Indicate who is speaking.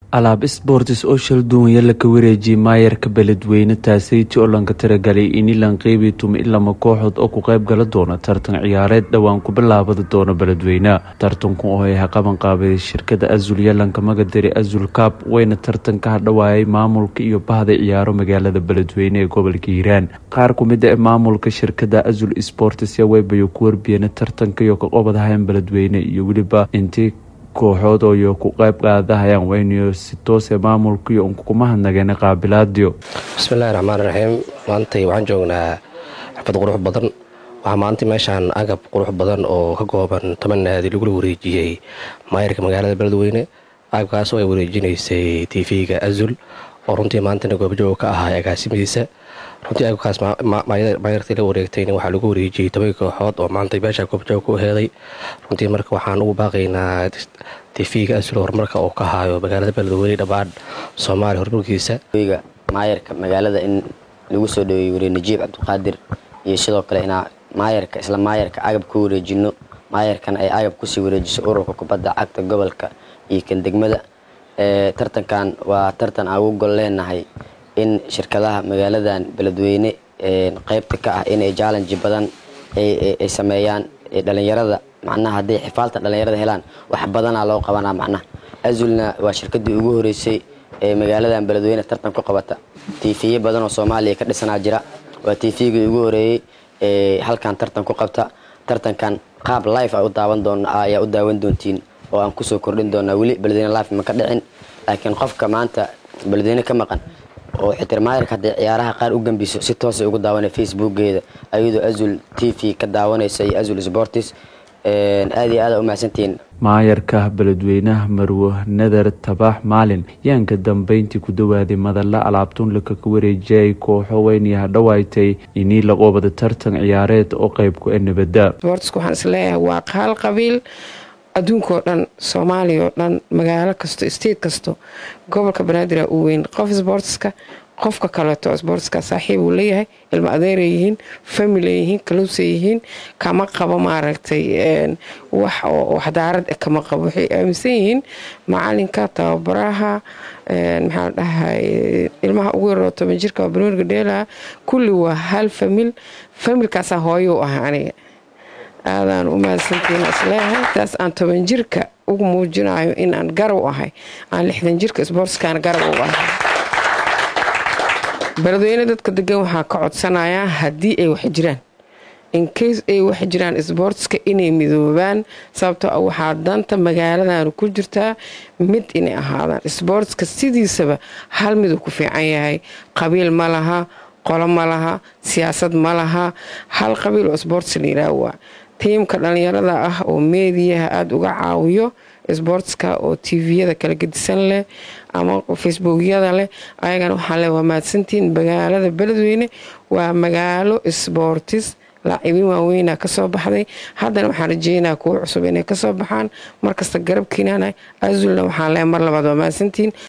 Speaker 1: alaab isboortis oo shal duwanya laka wareejiyey maayarka beledweyne taaseyti oo lanka tiragalay ini lanqeybi tuma ilama kooxood oo ku qayb gala doona tartan ciyaareed dhowaan ku bilaabada doona beledweyne tartanku oo ay qaban qaabaday shirkada azul yalanka magadari azul kaab wayna tartan ka hadhawaayay maamulka iyo bahda ciyaaro magaalada beledweyne ee gobolka hiiraan qaar kumid a maamulka shirkada azul sportis waybayo ku warbiyeen tartanka iyo kaqobadahayan beledweyne iyo weliba intii kooxood ooyo ku qayb qaadahayaan waynayo si toose maamulkaiyo unkuma hadnageen qaabilaadiyo
Speaker 2: bismillahi raxmaan raxiim maantay waxaan joognaa xafad qurux badan waxaa maanta meeshaan agab qurux badan oo ka kooban toban naadi lagula wareejiyey maayarka magaalada beledweyne agabkaas oo ay wareejinaysay tv-ga azul oo runtii maantana goobjooga ka ahaa agaasimadiisa runtii agabkaas maayartii la wareegtayna waxaa lagu wareejiyey toban kooxood oo maanta meesha goobjooga ku heeday runtii marka waxaan ugu baaqaynaa tv-ga azul horumarka oo ka haayo magaalada beledweyne dhammaan soomaaliya horumarkiisa
Speaker 3: maayarka magaalada in lagu soo dhaweeyey wariye najiib cabdiqaadir iyo sidoo kale inaa maayarka isla maayarka agab ku wareejino maayarkan ay agab kusii wareejiso ururka kubadda cagta gobolka iyo kan degmada tartankan waa tartan aan ugu gol leenahay in shirkadaha magaaladan beledweyne qeybta ka ah inay jallenji badan ay sameeyaan dhalinyarada macnaha hadday xifaalta dhalinyarada helaan wax badanaa loo qabanaa macnaha azulna waa shirkadii ugu horeysay ee magaaladan beledweyne tartan ku qabata tiifiye badan oo soomaaliya ka dhisanaa jira waa tiifigii ugu horeeyey ee halkan tartan ku qabta tartankan qaab life a u daawan doon ayaa u daawan doontiin oo aan kusoo kordhin doonaa weli beledweyne life ma ka dhicin laakiin qofka maanta beledweyne ka maqan oo xitirmaayarka hadday ciyaaraha qaar u gambiso si toosay ugu daawanay facebookgeeda ayadoo azul t v ka daawanaysa iyo azul sportis aada iyo aada u mahadsantihiin
Speaker 1: maayarka beledweynaha marwo nadar tabax maalin yaan ka dambeyntii ku dhawaaday madalla alaabtun laka ka wareejiyay kooxo weynii hadhawaaytay inii laqoobada tartan ciyaareed oo qeyb ku e nabada
Speaker 4: sportska waxaan isleeyahay waa qaal qabiil adduunka oo dhan soomaaliya oo dhan magaalo kasto state kasto gobolka banaadir uu weyn qof sportska qofka kaleeto sportska saaxiib uu leeyahay ilmo adeeray yihiin family yihiin kaluusa yihiin kama qabo maaragtay wax oo waxdaarad kama qabo waxay aaminsan yihiin macalinka tababaraha maxaa dhahay ilmaha ugu yaroo toban jirka banooniga dheelaha kulli waa hal famil familkaasaa hooyo u ah aniga aadaan u mahadsantiin isleeyahay taas aan toban jirka ugu muujinayo inaan garab ahay aan lixdan jirka sportskaana garab u ahay beledweyne dadka degan waxaa ka codsanayaa haddii ay wax jiraan incase ay wax jiraan sboortska inay midoobaan sababtoo ah waxaa danta magaaladan ku jirtaa mid inay ahaadaan sboortska sidiisaba hal miduu ku fiican yahay qabiil ma laha qolo ma laha siyaasad ma laha hal qabiil oo sboorts la yiraah waa tiimka dhalinyarada ah oo meediyaha aada uga caawiyo sboortska oo tviyada kala gedisan leh ama facebookyada leh ayagana waxaa le waa mahadsantiin magaalada beledweyne waa magaalo sboortis laacibiin waaweynaa kasoo baxday haddana waxaan rajeynaa kuwo cusub inay kasoo baxaan markasta garabkiinana azulna waxaan le mar labaad waa mahadsantiin